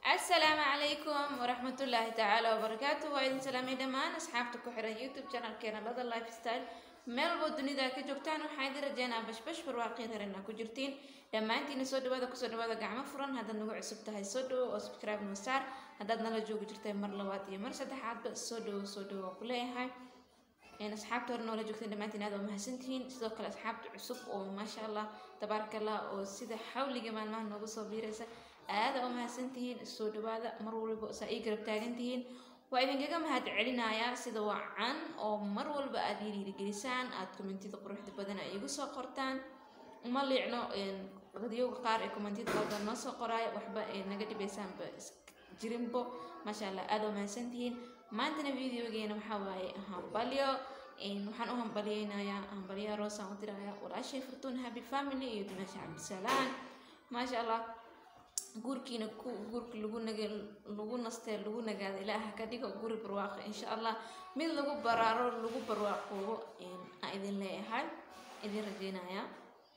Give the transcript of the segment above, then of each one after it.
asalaamu calaykum waraxmatullaahi tacaala wabarakaatu waa idin salaamay dhammaan asxaabta ku xiran youtube channelkeena lada lifestyle meel walbo dunida ka joogtaan waxaa idin rajeynaa bashbash barwaaqii reerina ku jirtiin dhammaantiina soo dhawaada kusoo dhawaada gacmo furan haddaad nagu cusub tahay soo dhawo oo subscribe noo saar haddaad nala joogi jirtay mar labaad iyo mar saddexaadba soo dhawo soo dhawo waa ku leeyahay asxaabta hore noola joogteen dhammaantiin aad waa mahadsantihiin sidoo kale asxaabta cusub oo maasha allah tabaaraka allah oo sida xawliga maalmaha noogu soo biiraysa aada u mahadsantihiin soo dhawaada mar walba saa ii garab taagantihiin waa idinkaga mahad celinayaa sida wacan oo mar walba aad ii dhiirigelisaan aad kommentida quruxda badan ay igu soo qortaan uma liicno dadyoga qaar ee kommentida qaldan noo soo qoraayo waxba naga dhibeysaanba jirinbo maasha allah aada u mahadsantihiin maantana videogeena waxaa waaye hambalyo waxaan u hambalyeynayaa hambalyaha roosaan u dirayaa walaashay furtuun happy family iyo dimaasha cabdisalaan maasha allah guurkiina ku guurka lagu naga lagu nastee lagu nagaada ilaaha ka dhigo guri barwaaqo insha allah mid lagu baraaro lagu barwaaqoobo aan idin leeyahay idin rajeynayaa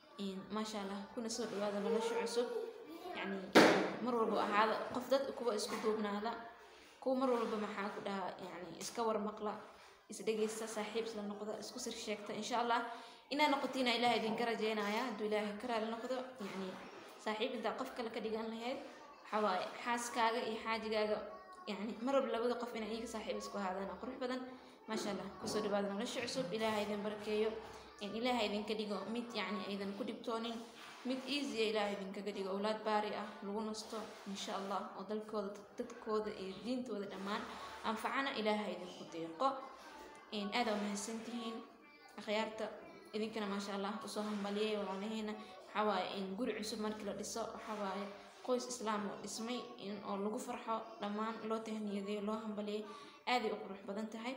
maasha allah kuna soo dhawaada nolosha cusub yacni mar walba ahaada qof dad kuwa isku duubnaada kuwa mar walba maxaa ku dhahaa yani iska warmaqla isdhegeysta saaxiib isla noqda isku sir sheegta insha allah inaa noqotiina ilaah idinka rajeynaya hadduu ilaahay ka raali noqdo yani saaxiib intaa qof kale ka dhigan lahayd waxaa waaye xaaskaaga iyo xaajigaaga yani mar walba labada qof inay iyaga saaxiib isku ahaadaan oo qurux badan maasha allah kusoo dhawaada nolosha cusub ilaaha idin barakeeyo ilaaha idinka dhigo mid yani aydan ku dhibtoonin mid easya ilaah idinkaga dhigo owlaad baari ah lagu nasto insha allah oo dalkooda dadkooda iyo diintooda dhammaan anfacana ilaaha idinku deeqo aada u mahadsantihiin akhyaarta idinkana maasha allah usoo hambaliyay walaalaheena waxawaaye in guri cusub markii la dhiso waxawaaye qoys islaam oo dhismay oo lagu farxo dhammaan loo tahniyadeeyo loo hambaliyay aaday u qurux badan tahay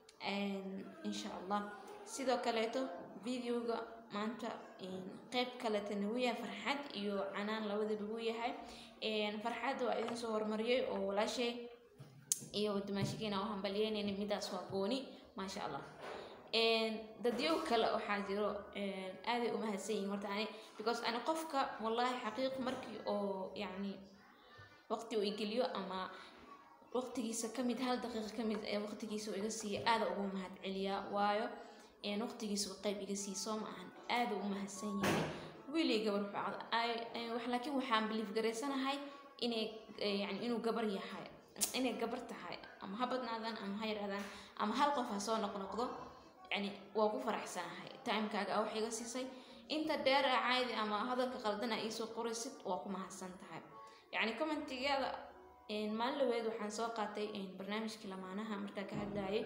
insha allah sidoo kaleeto videoga maanta qeyb kaletana wuu yahay farxad iyo canaan labadaba wuu yahay farxadda waa idin soo horumariyay oo walaashay iyo dimaashigiina oo hambalyeynayna midaas waa gooni maasha allah dadyow kale waxaa jiro aaday u mahadsan yihiin horta ani because ani qofka wallaahi xaqiiq markii oo yacni waqti uu igeliyo ama waqtigiisa kamid hal daqiiqa kamid ee waqtigiisa uu iga siiya aada ugu mahad celiyaa waayo waqtigiisa qeyb iga sii soo ma ahan aada u mahadsan yahay wiilay gabar facda laakiin waxaan biliif garaysanahay inay yani inuu gabar yahay inay gabar tahay ama ha badnaadaan ama ha yaraadaan ama hal qof ha soo noqnoqdo yani waa ku faraxsanahay timekaaga a wax iga siisay inta dheer a caadi ama hadalka qaldana iisoo qoraysid waa ku mahadsan tahay yacni commentigeeda maalin dhaweed waxaan soo qaatay barnaamijkii lamaanaha markaa ka hadlayay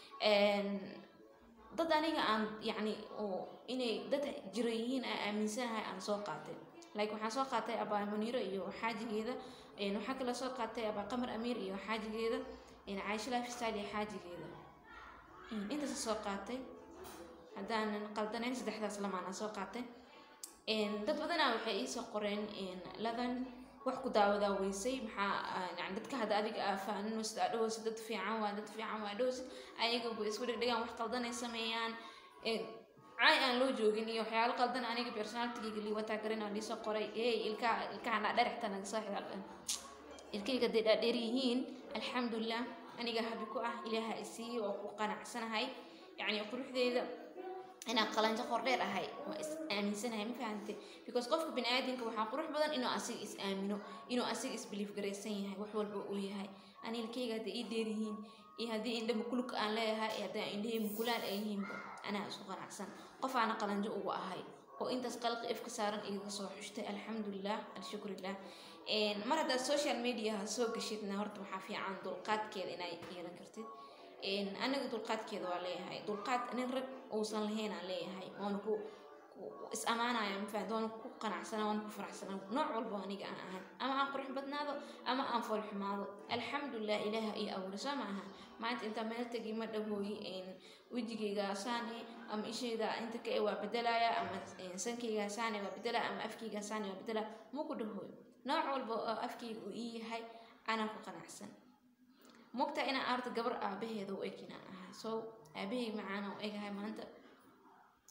dad aniga aan yacni oo inay dad jira yihiin aan aaminsanahay aan soo qaatay like waxaan soo qaatay abaa muniiro iyo xaajigeeda waxaa kale soo qaatay abaa qamar amiir iyo xaajigeeda caaisha lifestyle iyo xaajigeeda intaasa soo qaatay haddaanan qaldanayn saddexdaas lamaana soo qaatay dad badanaa waxay iisoo qoreen ladan wax ku daawadaa weysay maxaa yani dadka hadda adiga aafaanin sida adhowsid dad fiican waa dad fiican waa adhowsid ayaga bu isku dhegdhegaan wax qaldanay sameeyaan caay aan loo joogin iyo waxyaalo qaldan aniga personalitigiga liiwataa garin aan liisoo qoray hey ilkaa ilkahan dhaadherexta naga soo xidha ilkayga dee dhaadheer yihiin alxamdulilah aniga habi ku ah ilaaha isiiye oo ku qanacsanahay yacni quruxdeeda inaan qalanjo qordheer ahay waa is aaminsanahay ma fahamte because qofka bini aadamka waxaa qurux badan inuu asiga is aamino inuu asiga isbiliif garaysan yahay wax walba uu yahay ani ilkayga hadday ii dheer yihiin iyo haddii indha mukuluk aan leeyahay iyo haddii indhahii mukulaan ay yihiinba anaa isku qanacsan qof aana qalanjo ugu ahay oo intaas qalqi ifka saaran igaga soo xushtay alxamdulilah alshukrilah mar haddaad social mediaha soo gashidna horta waxaa fiican dulqaadkeeda inaa yeelan kartid aniga dulqaadkeeda waa leeyahay dulqaad nin rag uusan lahayn aan leeyahay waana ku is amaanaya mafaad waana ku qanacsana waana ku faraxsana nooc walbo aniga aan ahan ama aan qurux badnaado ama aan foolxumaado alxamdulilah ilaaha iyo abuuri soo ma aha maanta intaa meel tegi ma dhahooyi wejigayga saane ama ishayda inta ka waa bedelaya ama sankayga saane waa bedelaya ama afkayga saane waa bedelaya ma ku dhahooyo nooc walba oo afkayga uu ii yahay anaa ku qanacsan mogtaa inaan arta gabar aabaheeda u eg inaan ahay so aabahey macaana u egahay maanta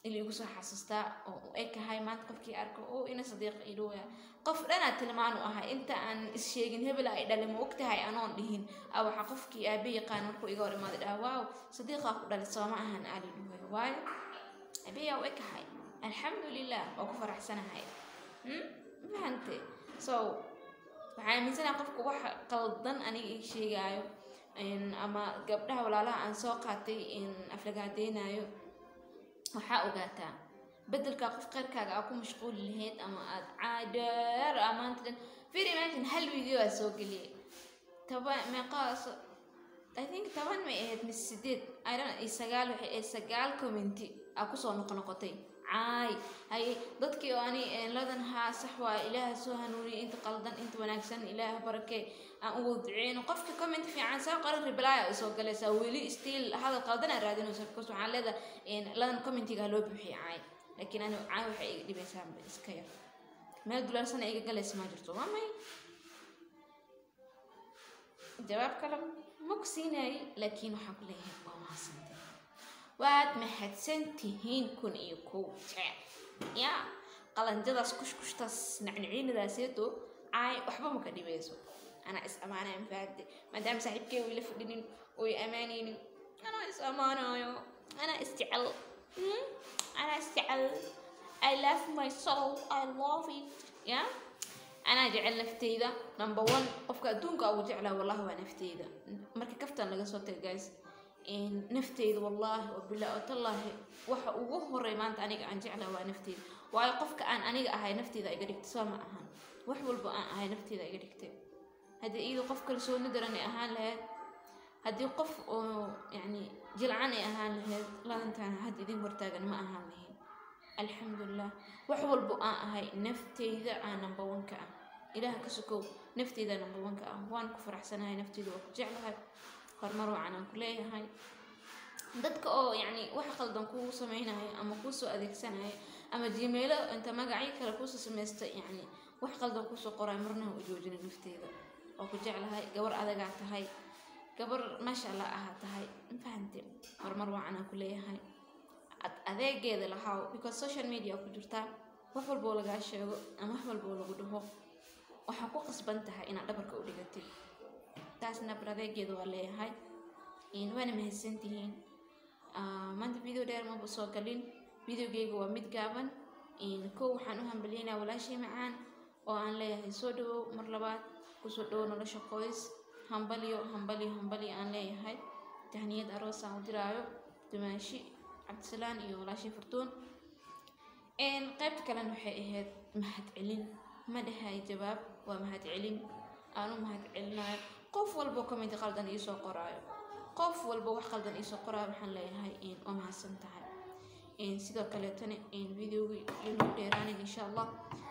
ili igu soo xasuustaa oo u ekahay maanta qofkii arko oo ina sadiiq idhowya qof dhanaa tilmaan u ahay inta aan is-sheegin hebel ay dhalin ma ogtahay anoon dhihin a waxaa qofkii aabe yaqaan markuu iga hor imaada dhaha waaw sadiiqaa ku dhalay sooma ahan aali dhuwaya waayo aabeyaa u ekahay alxamdulilah oo ku faraxsanahay fahante so waxaa aaminsanaha qofka waxa qaldan aniga ii sheegaayo ama gabdhaha walaalaha aan soo qaatay aflagaadeynayo waxaa ogaataa bedelkaa qof qeyrkaaga aa ku mashquuli lahayd ama aad caadheer amaanta dhan very imagine hal video aa soo geliyay toban meeqaas i think toban may ahayd mise sideed idan iyo sagaal waxay ahayd sagaal commenti aa kusoo noqnoqotay caay haye dadkii oo ani ladan haa sax waa ilaaha soo hanuuniyay inta qaldan inta wanaagsan ilaaha barakee aan ugu duceyno qofka comment fiican saa qoran reply ay soo galaysaa weli still hadal qaldan aa raadinaysa because waxaan leedahay ladan commentiga loo buuxiyay caay laakiin ani caay waxay iga dhibaysaa iska yar meel dulaarsana iga galaysa ma jirto waa may jawaab kale ma ku siinayay laakiin waxaan ku leeyahay waa mahadsantay waad mahadsan tihiin kun iyo kow jeer yaa qalanjadaas kushkushtaas nacniciinadaaseeto caay waxba maka dhibayso anaa is amaanaya mafahamte maadaama saaxiibkee uu ila fadhinin oo i amaanaynin anaa is amaanayo anaa is jecel anaa is jecel i love my soul i love it ya anaa jecel nafteyda number one qofka adduunka ugu jeclaa wallahi waa nafteyda marka kaftan laga soo taga guys nafteyda wallaahi oo bilaa oo tallaahi waxa ugu horey maanta aniga aan jeclaa waa nafteyda waayo qofka aan aniga ahay nafteyda iga dhigtay soo ma ahan wax walba aan ahay nafteyda iga dhigtay haddii iyada qof kalsooni daran ay ahaan lahayd haddii qof oo yacni jilcan ay ahaan lahayd ladantaan hadda idin hortaagan ma ahaan lahayn alxamdulilah wax walba aan ahay nafteyda aan number one ka ah ilaah ka sokow nafteyda number one ka ah waan ku faraxsanahay nafteyda waa ku jeclahay horumar wacan aan ku leeyahay dadka oo yacni wax qaldan kuu samaynayo ama kuusoo adeegsanayo ama jimeelo inta magacyo kale kuusoo samaysta yacni wax qaldan kuusoo qorayo marnaha u joojina nafteeda oo ku jeclahay gabar adagaa tahay gabar maasha allah ahaa tahay mafahante horumar wacan aan ku leeyahay adeegeeda lahaa because social media ku jirtaa wax walboo lagaa sheego ama wax walboo lagu dhaho waxaa ku qasban tahay inaad dhabarka u dhigatid taasna bar adeegeeda waa leeyahay waana mahadsantihiin maanta video dheer maba soo galin videogeyga waa mid gaaban kow waxaan u hambalyeynaa walaashay macaan oo aan leeyahay soo dhawow mar labaad kusoo dhawow nolosha qoys hambalyo hambalyo hambalyo aan leeyahay tahniyad aroos aan u diraayo dumaashi cabdisalaan iyo walaashay furtuun qaybta kalena waxay ahayd mahad celin ma dhahay jawaab waa mahad celin aan u mahad celinayo qof walbo comment qaldan iisoo qoraayo qof walba wax qaldan iisoo qoraayo waxaan leeyahay waa mahadsan tahay sidoo kaleetana videogii inuu dheeraanin insha allah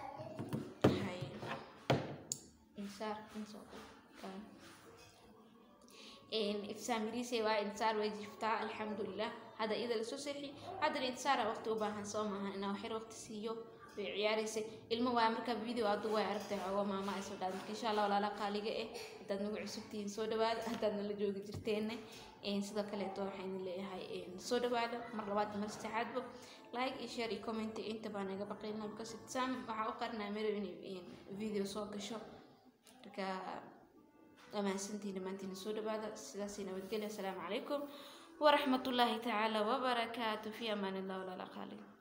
ifsaamiriise waa insaar way jiftaa alxamdulilah hadda iyada lasoo seexi haddana insaara waqti u baahan soo maahan inaa waxyar waqti siiyo way ciyaaraysay ilmo waa marka video aadu way aragtay xoogo maama ay soo dhaad marka insha allah walaala qaaliga eh haddaad nagu cusubtihiin soo dhawaada haddaad nala joogi jirteenne sidoo kaleeto waxaynu leeyahay soo dhawaada mar labaad mar saddexaadba like iyo share iyo comment inta baa naga baqayna because sam waxaa u qarinaa mero inay video soo gasho marka ومحسنتين دمانتين سو دبادة سلاسي نبتقل السلام عليكم ورحمة الله تعالى وبركاته في أمان الله ولا لا خالق